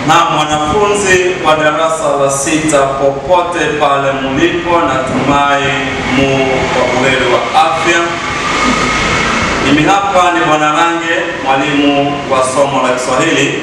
Na mwanafunzi wa darasa la sita, popote pale mulipo, natumai mu kwa buheri wa afya. Mimi hapa ni Bwana Range, mwalimu wa somo la Kiswahili.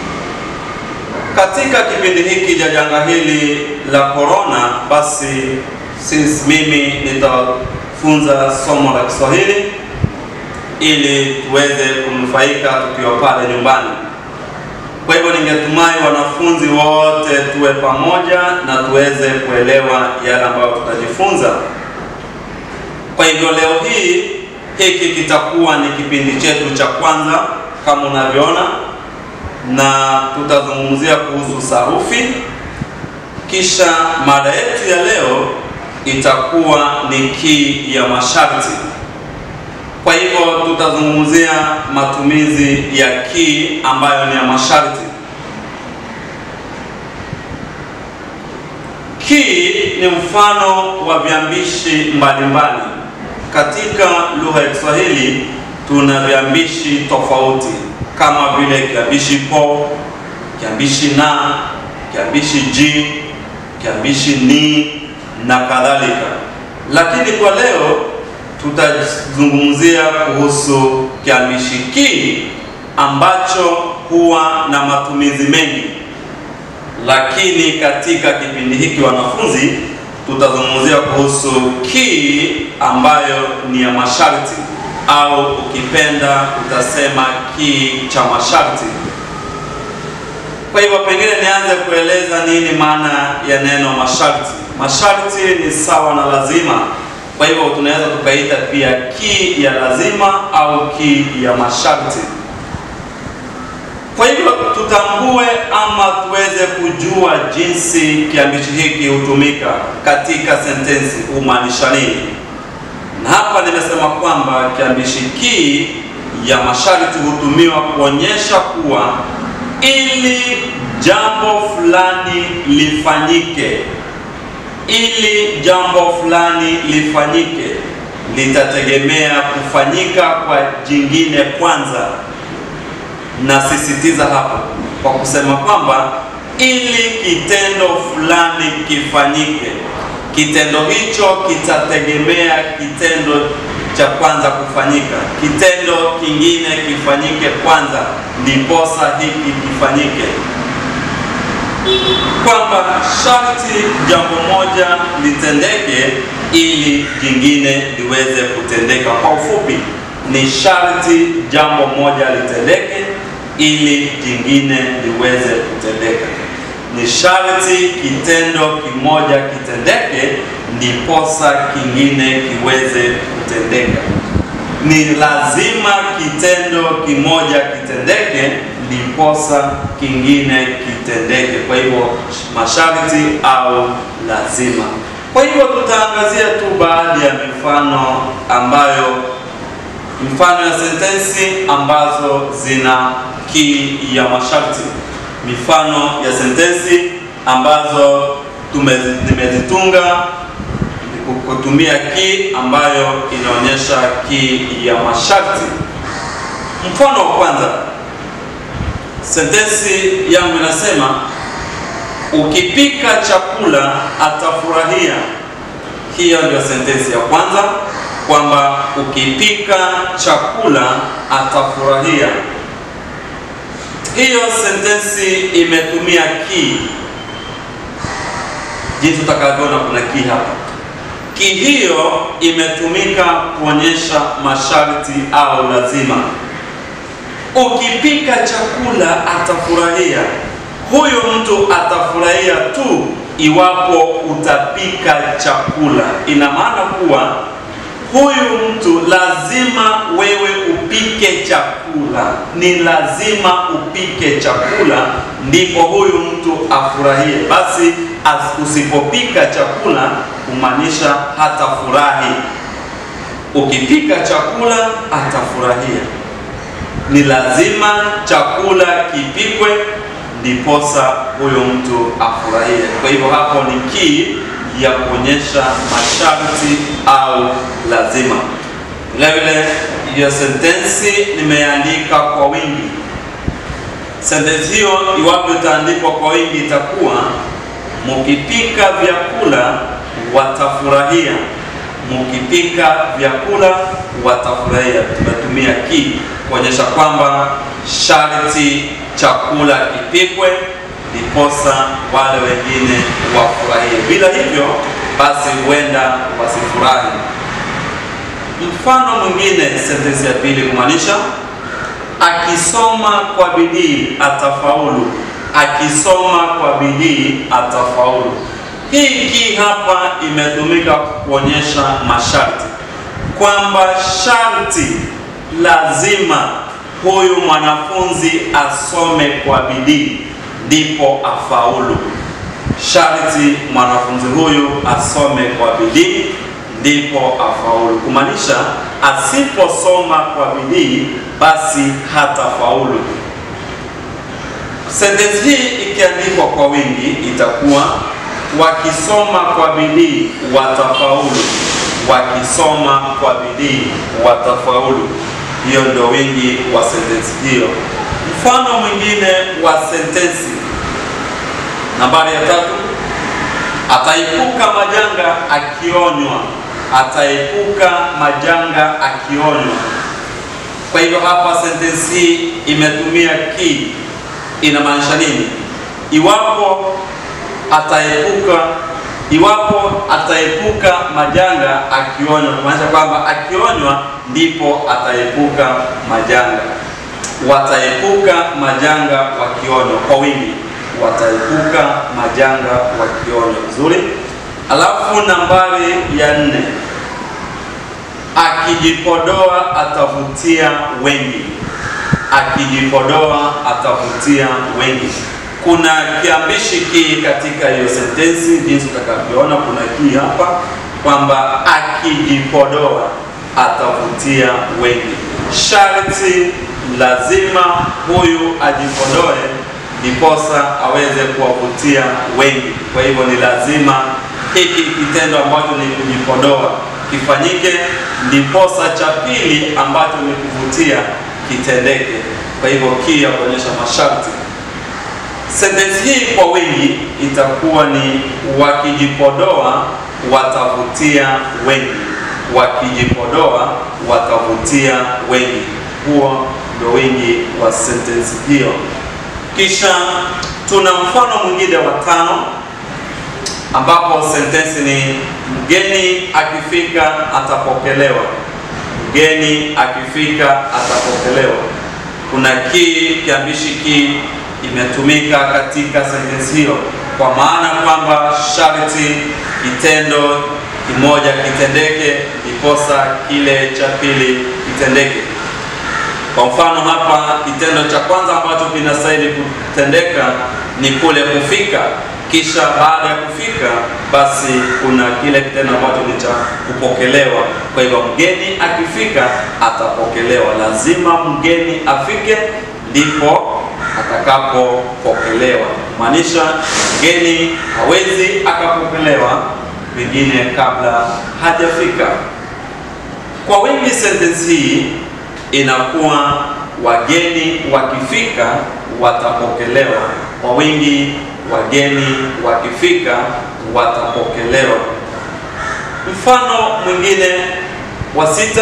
Katika kipindi hiki cha janga hili la korona, basi sisi mimi nitafunza somo la Kiswahili ili tuweze kunufaika tukiwa pale nyumbani. Kwa hivyo ningetumai wanafunzi wote tuwe pamoja na tuweze kuelewa yale ambayo tutajifunza. Kwa hivyo leo hii hiki kitakuwa ni kipindi chetu cha kwanza kama unavyoona, na tutazungumzia kuhusu sarufi. Kisha mada yetu ya leo itakuwa ni kii ya masharti. Kwa hivyo tutazungumzia matumizi ya kii ambayo ni ya masharti. Kii ni mfano wa viambishi mbalimbali. Katika lugha ya Kiswahili tuna viambishi tofauti kama vile kiambishi po, kiambishi na, kiambishi ji, kiambishi ni na kadhalika, lakini kwa leo tutazungumzia kuhusu kiambishi ki ambacho huwa na matumizi mengi, lakini katika kipindi hiki wanafunzi, tutazungumzia kuhusu ki ambayo ni ya masharti au ukipenda utasema ki cha masharti. Kwa hivyo pengine nianze kueleza nini maana ya neno masharti. Masharti ni sawa na lazima kwa hivyo tunaweza tukaita pia ki ya lazima au ki ya masharti. Kwa hivyo tutambue ama tuweze kujua jinsi kiambishi hiki hutumika katika sentensi humaanisha nini. Na hapa nimesema kwamba kiambishi ki ya masharti hutumiwa kuonyesha kuwa ili jambo fulani lifanyike ili jambo fulani lifanyike litategemea kufanyika kwa jingine kwanza. Nasisitiza hapo kwa kusema kwamba ili kitendo fulani kifanyike, kitendo hicho kitategemea kitendo cha kwanza kufanyika, kitendo kingine kifanyike kwanza, ndiposa hiki kifanyike kwamba sharti jambo moja litendeke ili jingine liweze kutendeka. Kwa ufupi, ni sharti jambo moja litendeke ili jingine liweze kutendeka. Ni sharti kitendo kimoja kitendeke ndiposa kingine kiweze kutendeka. Ni lazima kitendo kimoja kitendeke ndiposa kingine kitendeke. Kwa hivyo masharti au lazima. Kwa hivyo tutaangazia tu baadhi ya mifano ambayo, mifano ya sentensi ambazo zina ki ya masharti, mifano ya sentensi ambazo tumezitunga kutumia ki ambayo inaonyesha ki ya masharti. Mfano wa kwanza Sentensi yangu inasema ukipika chakula atafurahia. Hiyo ndio sentensi ya kwanza, kwamba ukipika chakula atafurahia. Hiyo sentensi imetumia ki, jinsi utakavyoona kuna ki hapa. Ki hiyo imetumika kuonyesha masharti au lazima Ukipika chakula atafurahia. Huyu mtu atafurahia tu iwapo utapika chakula. Ina maana kuwa huyu mtu lazima wewe upike chakula, ni lazima upike chakula ndipo huyu mtu afurahie. Basi usipopika chakula kumaanisha hatafurahi. Ukipika chakula atafurahia ni lazima chakula kipikwe ndiposa huyo mtu afurahie. Kwa hivyo hapo ni ki ya kuonyesha masharti au lazima. Vile vile hiyo sentensi nimeandika kwa wingi, Sentensi hiyo iwapo itaandikwa kwa wingi itakuwa mukipika vyakula watafurahia. Mukipika vyakula watafurahia. Tumetumia ki kuonyesha kwamba sharti chakula kipikwe ndiposa wale wengine wafurahie. Bila hivyo basi huenda wasifurahi. Mfano mwingine, sentensi ya pili kumaanisha akisoma kwa bidii atafaulu. Akisoma kwa bidii atafaulu. Hii ki hapa imetumika kuonyesha masharti kwamba sharti lazima huyu mwanafunzi asome kwa bidii ndipo afaulu. Sharti mwanafunzi huyu asome kwa bidii ndipo afaulu, kumaanisha asiposoma kwa bidii basi hatafaulu. Sentensi hii ikiandikwa kwa wingi itakuwa wakisoma kwa bidii watafaulu. Wakisoma kwa bidii watafaulu. Hiyo ndio wingi wa sentensi hiyo. Mfano mwingine wa sentensi nambari ya tatu, ataepuka majanga akionywa. Ataepuka majanga akionywa. Kwa hivyo hapa sentensi hii imetumia ki, inamaanisha nini? Iwapo ataepuka iwapo ataepuka majanga akionywa, kumaanisha kwamba akionywa ndipo ataepuka majanga. Wataepuka majanga wakionywa, kwa wingi, wataepuka majanga wakionywa. Vizuri. Alafu nambari ya nne, akijipodoa atavutia wengi. Akijipodoa atavutia wengi. Kuna kiambishi ki katika hiyo sentensi, jinsi utakavyoona, kuna ki hapa kwamba akijipodoa atavutia wengi. Sharti lazima huyu ajipodoe ndiposa aweze kuwavutia wengi. Kwa hivyo ni lazima hiki kitendo ambacho ni kujipodoa kifanyike, ndiposa cha pili ambacho ni kuvutia kitendeke. Kwa hivyo ki ya kuonyesha masharti Sentensi hii kwa wingi itakuwa ni wakijipodoa watavutia wengi. Wakijipodoa watavutia wengi. Huo ndio wingi wa sentensi hiyo. Kisha tuna mfano mwingine wa tano, ambapo sentensi ni mgeni akifika atapokelewa. Mgeni akifika atapokelewa. Kuna ki, kiambishi ki imetumika katika sentensi hiyo kwa maana kwamba sharti kitendo kimoja kitendeke ndiposa kile cha pili kitendeke. Kwa mfano hapa, kitendo cha kwanza ambacho kinastahili kutendeka ni kule kufika, kisha baada ya kufika basi kuna kile kitendo ambacho ni cha kupokelewa. Kwa hivyo mgeni akifika atapokelewa, lazima mgeni afike ndipo atakapopokelewa. Maanisha mgeni hawezi akapokelewa pengine kabla hajafika. Kwa wingi, sentensi hii inakuwa wageni wakifika watapokelewa. Kwa wingi, wageni wakifika watapokelewa. Mfano mwingine wa sita,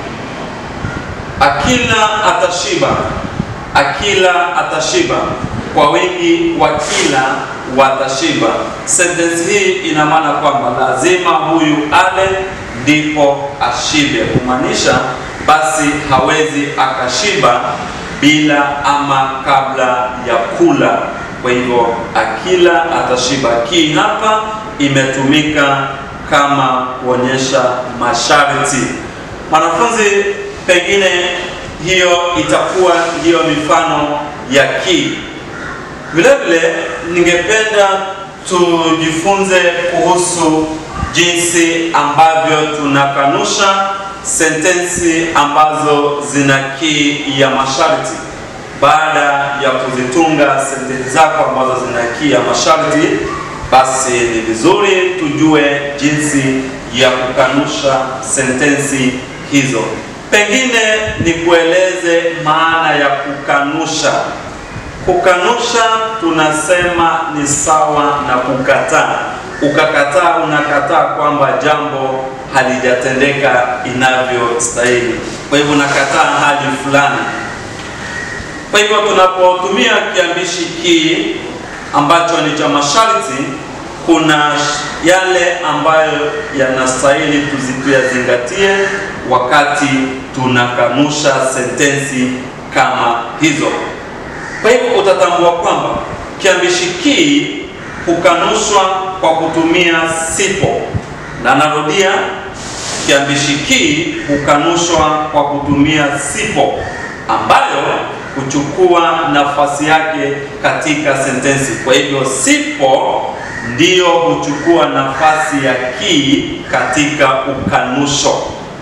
akila atashiba akila atashiba. Kwa wingi wakila watashiba. Sentensi hii ina maana kwamba lazima huyu ale ndipo ashibe, kumaanisha basi hawezi akashiba bila ama kabla ya kula. Kwa hivyo akila atashiba. Ki hapa imetumika kama kuonyesha masharti. Mwanafunzi pengine hiyo itakuwa ndiyo mifano ya ki. Vile vile ningependa tujifunze kuhusu jinsi ambavyo tunakanusha sentensi ambazo zina ki ya masharti. Baada ya kuzitunga sentensi zako ambazo zina ki ya masharti, basi ni vizuri tujue jinsi ya kukanusha sentensi hizo. Pengine nikueleze maana ya kukanusha. Kukanusha tunasema ni sawa na kukataa. Ukakataa, unakataa kwamba jambo halijatendeka inavyostahili. Kwa hivyo unakataa hali fulani. Kwa hivyo tunapotumia kiambishi ki ambacho ni cha masharti, kuna yale ambayo yanastahili tuyazingatie wakati tunakanusha sentensi kama hizo. Kwa hivyo utatambua kwamba kiambishi ki hukanushwa kwa kutumia sipo, na narudia, kiambishi ki hukanushwa kwa kutumia sipo ambayo huchukua nafasi yake katika sentensi. Kwa hivyo sipo ndiyo huchukua nafasi ya ki katika ukanusho.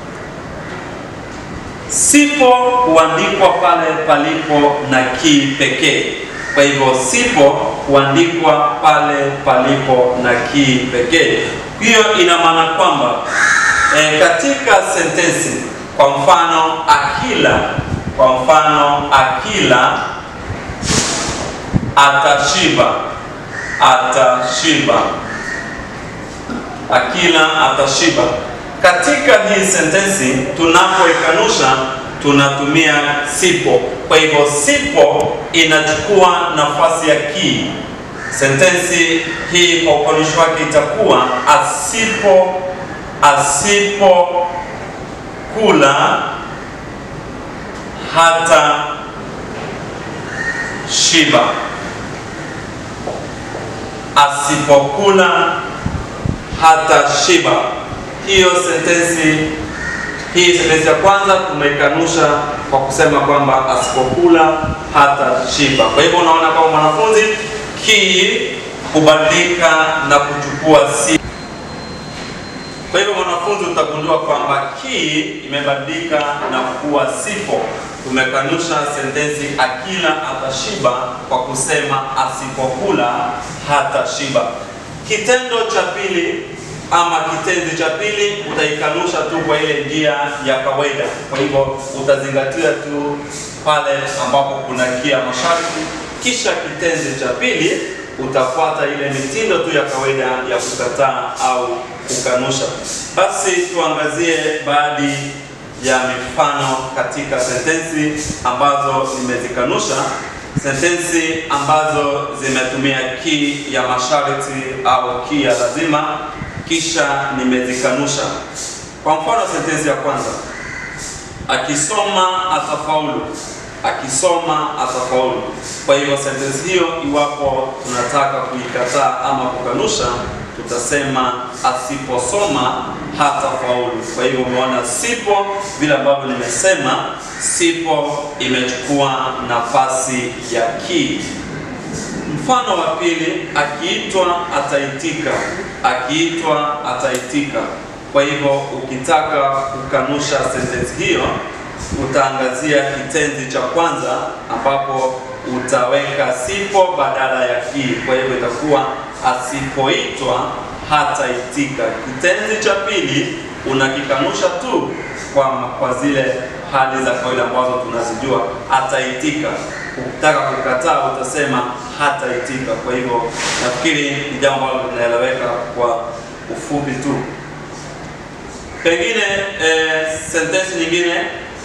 Sipo huandikwa pale palipo na ki pekee. Kwa hivyo sipo huandikwa pale palipo na ki pekee. Hiyo ina maana kwamba e, katika sentensi, kwa mfano akila, kwa mfano akila atashiba, atashiba, akila atashiba katika hii sentensi tunapoikanusha tunatumia sipo. Kwa hivyo sipo inachukua nafasi ya ki. Sentensi hii kwa ukanushi wake itakuwa asipo asipo kula hata shiba, asipokula hata shiba. Hiyo sentensi hii sentensi ya kwanza tumeikanusha kwa kusema kwamba asipokula hata shiba. Kwa hivyo unaona kwamba mwanafunzi ki hubadilika na kuchukua si. Kwa hivyo mwanafunzi utagundua kwamba ki imebadilika na kuwa sipo. Tumekanusha sentensi akila atashiba kwa kusema asipokula hata shiba. Kitendo cha pili ama kitenzi cha pili utaikanusha tu kwa ile njia ya kawaida. Kwa hivyo utazingatia tu pale ambapo kuna kia masharti, kisha kitenzi cha pili utafuata ile mitindo tu ya kawaida ya kukataa au kukanusha. Basi tuangazie baadhi ya mifano katika sentensi ambazo nimezikanusha, sentensi ambazo zimetumia ki ya masharti au ki ya lazima kisha nimezikanusha. Kwa mfano, sentensi ya kwanza, akisoma atafaulu, akisoma atafaulu. Kwa hivyo sentensi hiyo, iwapo tunataka kuikataa ama kukanusha, tutasema asiposoma hatafaulu. Kwa hivyo umeona, sipo vile ambavyo nimesema, sipo imechukua nafasi ya ki. Mfano wa pili, akiitwa ataitika, akiitwa ataitika. Kwa hivyo ukitaka kukanusha sentensi hiyo, utaangazia kitenzi cha kwanza ambapo utaweka sipo badala ya ki. Kwa hivyo itakuwa asipoitwa hataitika. Kitenzi cha pili unakikanusha tu kwa, kwa zile hali za kawaida ambazo tunazijua, ataitika. Ukitaka kukataa utasema hataitika. Kwa hivyo nafikiri ni jambo ambalo linaeleweka kwa ufupi tu. Pengine eh, sentensi nyingine,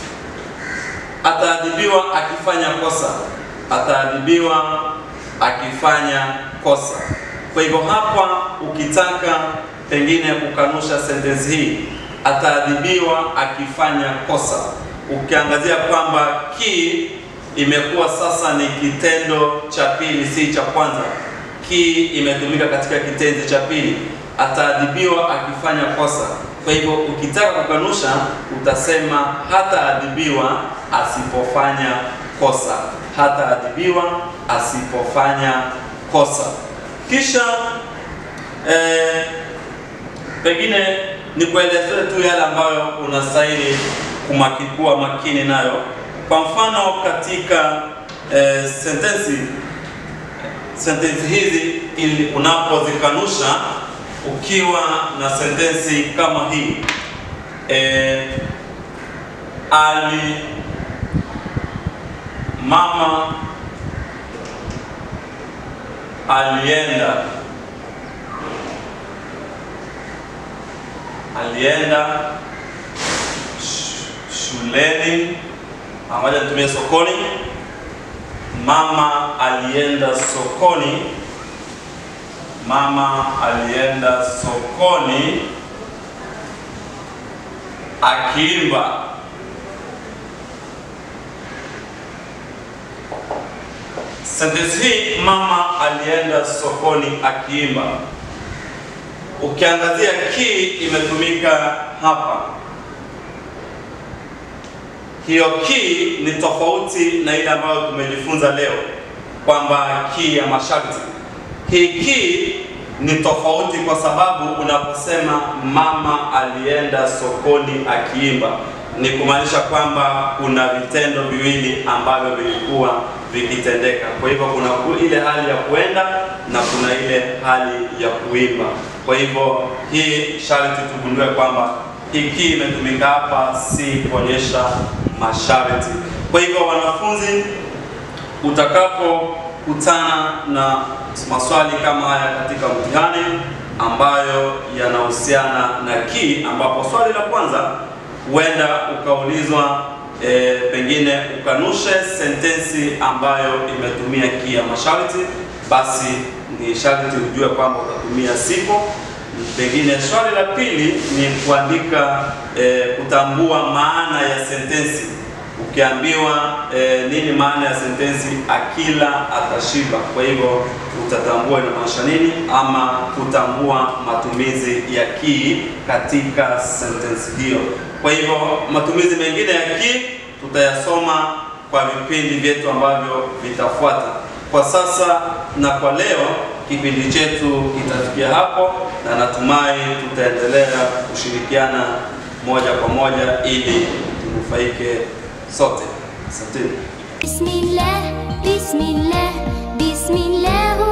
ataadhibiwa akifanya kosa, ataadhibiwa akifanya kosa. Kwa hivyo hapa ukitaka pengine kukanusha sentensi hii, ataadhibiwa akifanya kosa, ukiangazia kwamba ki imekuwa sasa ni kitendo cha pili, si cha kwanza. Ki imetumika katika kitenzi cha pili, ataadhibiwa akifanya kosa. Kwa hivyo ukitaka kukanusha utasema hataadhibiwa asipofanya kosa, hataadhibiwa asipofanya kosa. Kisha eh, pengine ni kuelezea tu yale ambayo unastahili kuwa makini nayo. Kwa mfano katika eh, sentensi sentensi hizi ili unapozikanusha ukiwa na sentensi kama hii eh, ali mama alienda alienda sh- shuleni pamoja nitumie sokoni mama alienda sokoni mama alienda sokoni akiimba sentensi hii mama alienda sokoni akiimba ukiangazia ki imetumika hapa hiyo ki ni tofauti na ile ambayo tumejifunza leo kwamba ki ya masharti hii ki ni tofauti kwa sababu unaposema mama alienda sokoni akiimba ni kumaanisha kwamba kuna vitendo viwili ambavyo vilikuwa vikitendeka kwa hivyo kuna ku- ile hali ya kuenda na kuna ile hali ya kuimba kwa hivyo hii sharti tugundue kwamba hiki imetumika hapa si kuonyesha masharti kwa hivyo wanafunzi utakapokutana na maswali kama haya katika mtihani ambayo yanahusiana na ki, ambapo swali la kwanza huenda ukaulizwa e, pengine ukanushe sentensi ambayo imetumia ki ya masharti, basi ni sharti ujue kwamba utatumia sipo. Pengine swali la pili ni kuandika e, kutambua maana ya sentensi ukiambiwa eh, nini maana ya sentensi akila atashiba. Kwa hivyo utatambua inamaanisha nini, ama kutambua matumizi ya ki katika sentensi hiyo. Kwa hivyo matumizi mengine ya ki tutayasoma kwa vipindi vyetu ambavyo vitafuata. Kwa sasa na kwa leo kipindi chetu kitafikia hapo, na natumai tutaendelea kushirikiana moja kwa moja ili tunufaike sote. Asanteni. بسم الله بسم الله بسم الله